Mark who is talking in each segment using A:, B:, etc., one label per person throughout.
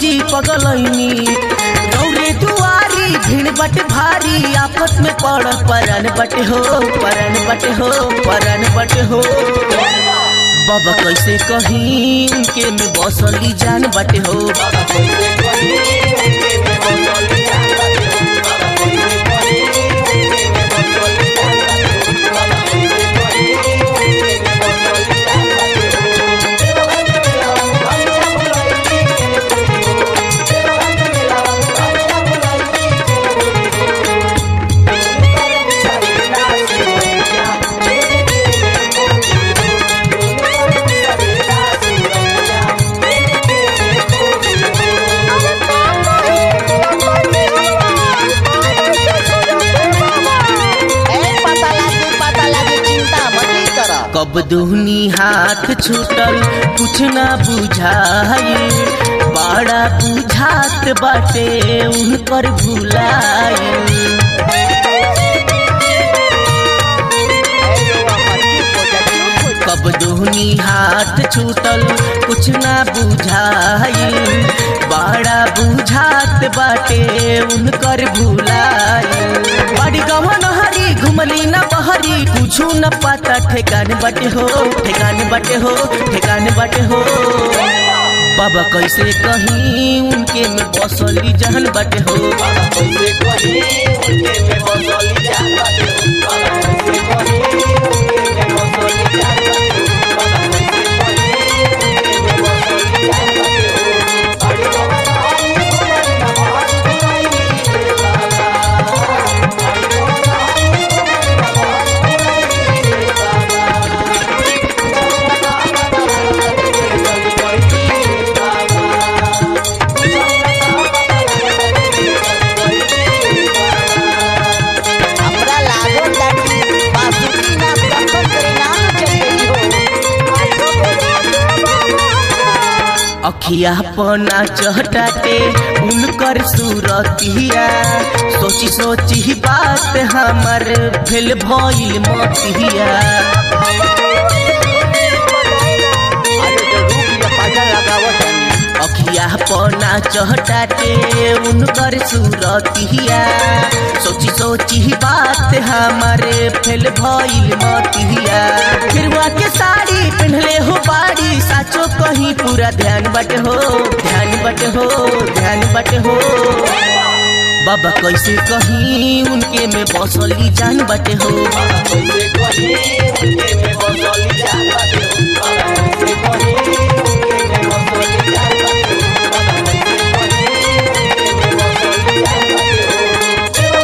A: जी पगलैनी रौरे दुआरी भीड़ बट भारी आफत में पड़ परन बट हो परन बट हो परन बट हो बाबा कैसे कहीं उनके में बसली जान बट हो
B: ए पता लागी पता लागी चिंता मत कर
A: कब दुहनी हाथ छूटल कुछ ना बुझाई बड़ा बुझात बाटे उनकर भुलाई कब दुहनी हाथ छूटल कुछ ना बुझाई बड़ा बुझात बाटे उनकर भुलाई बड़ी गवन हरी घुमली न बहरी कुछ न पता ठेकान बटे हो ठेकान बटे हो ठेकान बटे हो बाबा कैसे कहीं उनके में बसली जहन बटे हो बाबा कैसे कहीं उनके में बसली जहन बटे हो बाबा कैसे कहीं उनके में बसली जहन बटे हो बाबा कैसे कहीं उनके में बसली जहन बटे हो बड़ी गवन हरी घुमली न बहरी
B: हमरा लागो ताकि बासुकी ना पसंद करे ना चली हो
A: अखिया पना चहटाते उनकर सूरतिया सोची सोची बात हमर भेल भइल मतिया
B: अरे तो रूप या पाजा लगावत
A: अखिया पना चहटाते उनकर सूरतिया सोची सोची बात हमारे फेल भइल मतिया फिरवा के साड़ी पहनले हो बाड़ी साचो कहीं पूरा ध्यान बट हो ध्यान बट हो ध्यान बट हो बाबा कैसे कहीं उनके में बसली जान बटे हो बाबा कैसे कहीं उनके में बसली जान बटे हो बाबा कैसे कहीं उनके में बसली जान बटे हो बाबा कैसे कहीं उनके में बसली जान बटे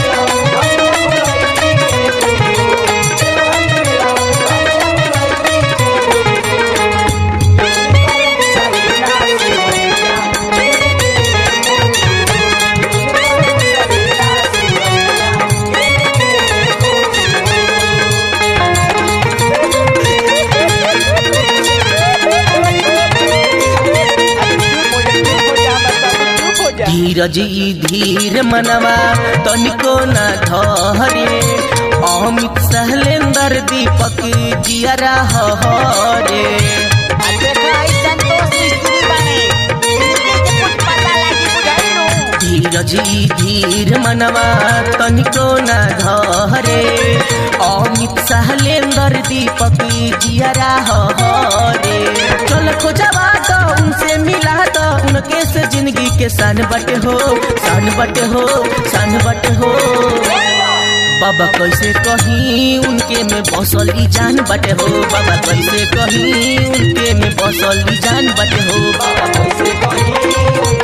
A: धीरज ई धीर मनवा तनिको न धरे अमित सहलेंदर दीपक जियरा हरे धीरज ई धीर मनवा तनिको न धरे अमित सहलेंदर दीपक जियरा हरे चल खोजवा तो उनसे मिला तो उनके से जिंदगी के सन बट हो सन बट हो सन बट हो बाबा कैसे कहीं उनके में बसली जान बटे हो बाबा कैसे कहीं उनके में बसली जान बटे हो बाबा कैसे कहीं